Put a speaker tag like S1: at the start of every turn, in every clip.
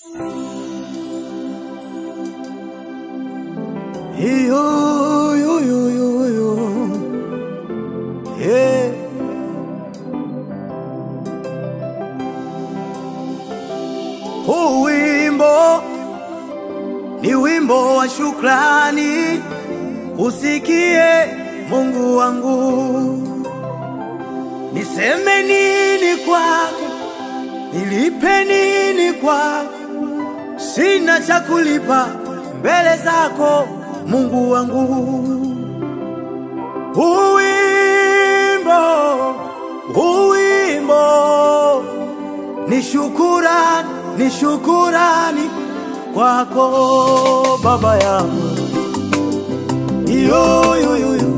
S1: Yo, yo, yo, yo, yo. Yeah. Huu wimbo ni wimbo wa shukrani, usikie Mungu wangu. Niseme nini kwako, nilipe nini kwako? Sina cha kulipa mbele zako Mungu wangu. Huu wimbo, huu wimbo ni shukurani, ni shukurani kwako Baba yangu. Yo, yo, yo, yo.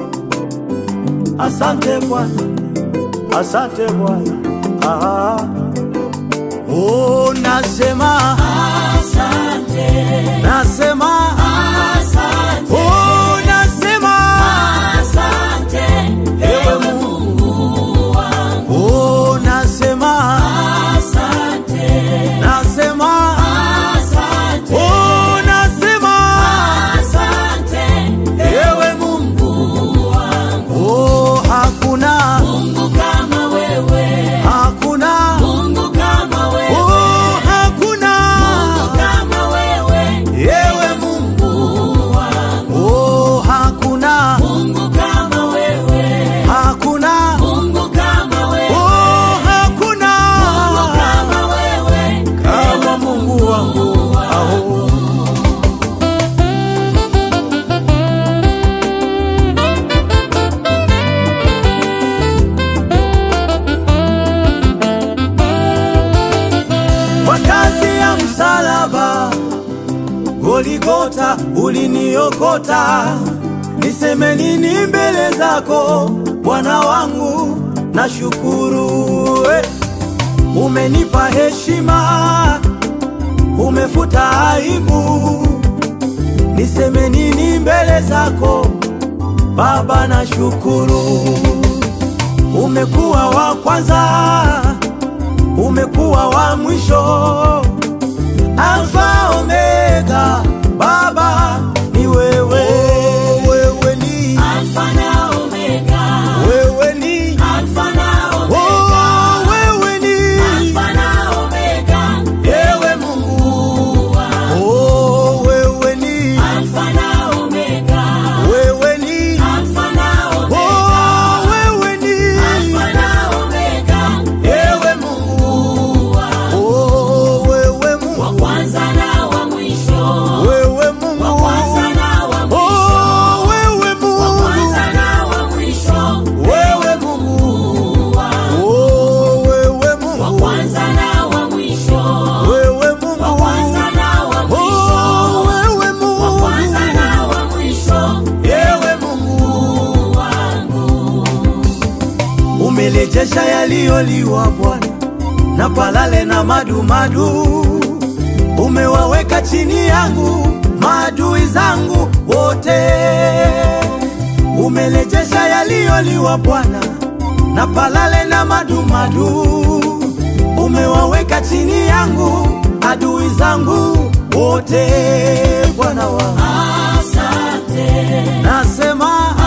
S1: Asante Bwana, asante Bwana. Ah. Oh, nasema
S2: Asante,
S1: nasema
S2: asante,
S1: oh, nasema
S2: asante, ewe Mungu wangu.
S1: oh, nasema
S2: Asante,
S1: nasema
S2: asante,
S1: oh, nasema
S2: asante,
S1: ewe Mungu
S2: Mungu wangu.
S1: oh, hakuna
S2: Mungu kama wewe,
S1: hakuna
S2: Mungu kama wewe,
S1: oh, hakuna
S2: Mungu kama wewe,
S1: ewe Mungu
S2: Mungu wangu.
S1: oh, hakuna
S2: Mungu kama wewe,
S1: hakuna
S2: Mungu kama wewe,
S1: oh, hakuna
S2: Mungu kama wewe,
S1: kama Mungu wangu aho kwa kazi ya msalaba Goligota uliniokota, niseme nini mbele zako Bwana wangu? Nashukuru eh. Umenipa heshima, umefuta aibu, niseme nini mbele zako Baba? Nashukuru, umekuwa wa kwanza, umekuwa wa mwisho Alfa Omega, Baba ni wewe, wewe ni
S2: Alfa na Omega,
S1: wewe ni
S2: Alfa na Omega,
S1: oh, wewe ni
S2: Alfa na Omega,
S1: ewe Mungu
S2: Mungu wangu.
S1: oh, wewe ni
S2: Alfa na Omega,
S1: wewe ni
S2: Alfa na Omega,
S1: oh, wewe ni
S2: Alfa na Omega,
S1: ewe Mungu
S2: Mungu wangu.
S1: oh, wewe
S2: Wa
S1: Mungu
S2: kwanza na wa mwisho,
S1: wewe
S2: wa
S1: Mungu
S2: kwanza na wa mwisho,
S1: oh, wewe
S2: wa
S1: Mungu
S2: kwanza na wa mwisho,
S1: wewe Mungu
S2: Mungu wangu.
S1: oh, wewe
S2: Wa
S1: Mungu
S2: kwanza na wa mwisho,
S1: wewe
S2: wa
S1: Mungu
S2: kwanza na wa
S1: oh,
S2: mwisho,
S1: wewe
S2: wa
S1: Mungu
S2: kwanza na wa mwisho,
S1: ewe Mungu
S2: Mungu wangu.
S1: umelejesha yaliyoliwa Bwana na palale na madumadu, umewaweka chini yangu maadui zangu wote. Umelejesha yaliyoliwa Bwana na palale na madumadu, umewaweka chini yangu adui zangu wote. Bwana wangu
S2: Asante,
S1: nasema